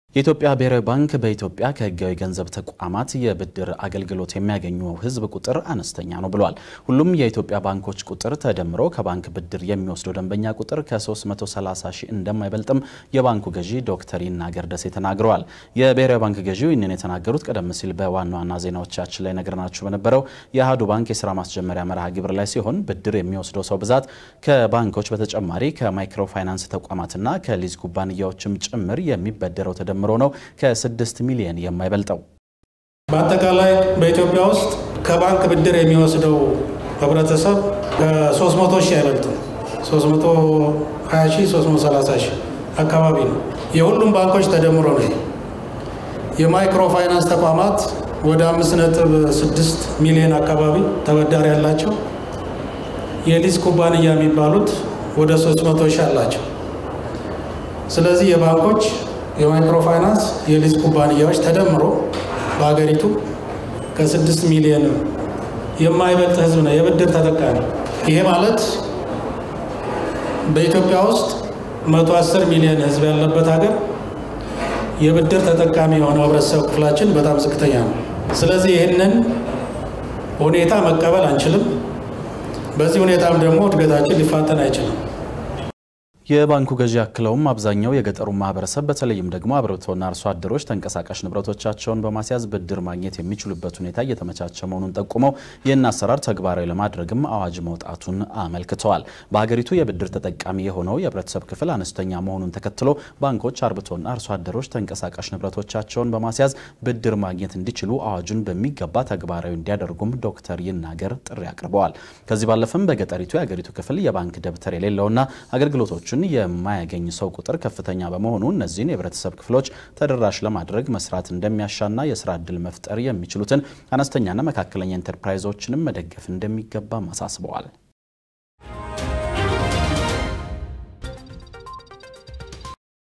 የኢትዮጵያ ብሔራዊ ባንክ በኢትዮጵያ ከሕጋዊ ገንዘብ ተቋማት የብድር አገልግሎት የሚያገኙ ሕዝብ ቁጥር አነስተኛ ነው ብሏል። ሁሉም የኢትዮጵያ ባንኮች ቁጥር ተደምሮ ከባንክ ብድር የሚወስደው ደንበኛ ቁጥር ከ330 ሺህ እንደማይበልጥም የባንኩ ገዢ ዶክተር ይናገር ደሴ ተናግረዋል። የብሔራዊ ባንክ ገዢው ይህንን የተናገሩት ቀደም ሲል በዋና ዋና ዜናዎቻችን ላይ ነግረናችሁ በነበረው የአህዱ ባንክ የስራ ማስጀመሪያ መርሃ ግብር ላይ ሲሆን ብድር የሚወስደው ሰው ብዛት ከባንኮች በተጨማሪ ከማይክሮ ፋይናንስ ተቋማትና ከሊዝ ኩባንያዎችም ጭምር የሚበደረው ተደ ጀምሮ ነው ከስድስት ሚሊዮን የማይበልጠው። በአጠቃላይ በኢትዮጵያ ውስጥ ከባንክ ብድር የሚወስደው ህብረተሰብ ከ300 ሺህ አይበልጥም። 320 ሺህ 330 ሺህ አካባቢ ነው። የሁሉም ባንኮች ተደምሮ ነው። የማይክሮ ፋይናንስ ተቋማት ወደ 5.6 ሚሊዮን አካባቢ ተበዳሪ ያላቸው፣ የሊዝ ኩባንያ የሚባሉት ወደ 300 ሺህ አላቸው። ስለዚህ የባንኮች የማይክሮ ፋይናንስ የሊዝ ኩባንያዎች ተደምሮ በሀገሪቱ ከስድስት ሚሊዮን የማይበልጥ ህዝብ ነው የብድር ተጠቃሚ። ይሄ ማለት በኢትዮጵያ ውስጥ መቶ አስር ሚሊዮን ህዝብ ያለበት ሀገር የብድር ተጠቃሚ የሆነው ህብረተሰብ ክፍላችን በጣም ዝቅተኛ ነው። ስለዚህ ይህንን ሁኔታ መቀበል አንችልም። በዚህ ሁኔታም ደግሞ እድገታችን ሊፋጠን አይችልም። የባንኩ ገዢ አክለውም አብዛኛው የገጠሩ ማህበረሰብ በተለይም ደግሞ አርብቶና አርሶ አደሮች ተንቀሳቃሽ ንብረቶቻቸውን በማስያዝ ብድር ማግኘት የሚችሉበት ሁኔታ እየተመቻቸ መሆኑን ጠቁመው ይህን አሰራር ተግባራዊ ለማድረግም አዋጅ መውጣቱን አመልክተዋል። በሀገሪቱ የብድር ተጠቃሚ የሆነው የህብረተሰብ ክፍል አነስተኛ መሆኑን ተከትሎ ባንኮች አርብቶና አርሶ አደሮች ተንቀሳቃሽ ንብረቶቻቸውን በማስያዝ ብድር ማግኘት እንዲችሉ አዋጁን በሚገባ ተግባራዊ እንዲያደርጉም ዶክተር ይናገር ጥሪ አቅርበዋል። ከዚህ ባለፈም በገጠሪቱ የሀገሪቱ ክፍል የባንክ ደብተር የሌለውና አገልግሎቶችን የማያገኝ ሰው ቁጥር ከፍተኛ በመሆኑ እነዚህን የህብረተሰብ ክፍሎች ተደራሽ ለማድረግ መስራት እንደሚያሻና የስራ እድል መፍጠር የሚችሉትን አነስተኛና መካከለኛ ኢንተርፕራይዞችንም መደገፍ እንደሚገባም አሳስበዋል።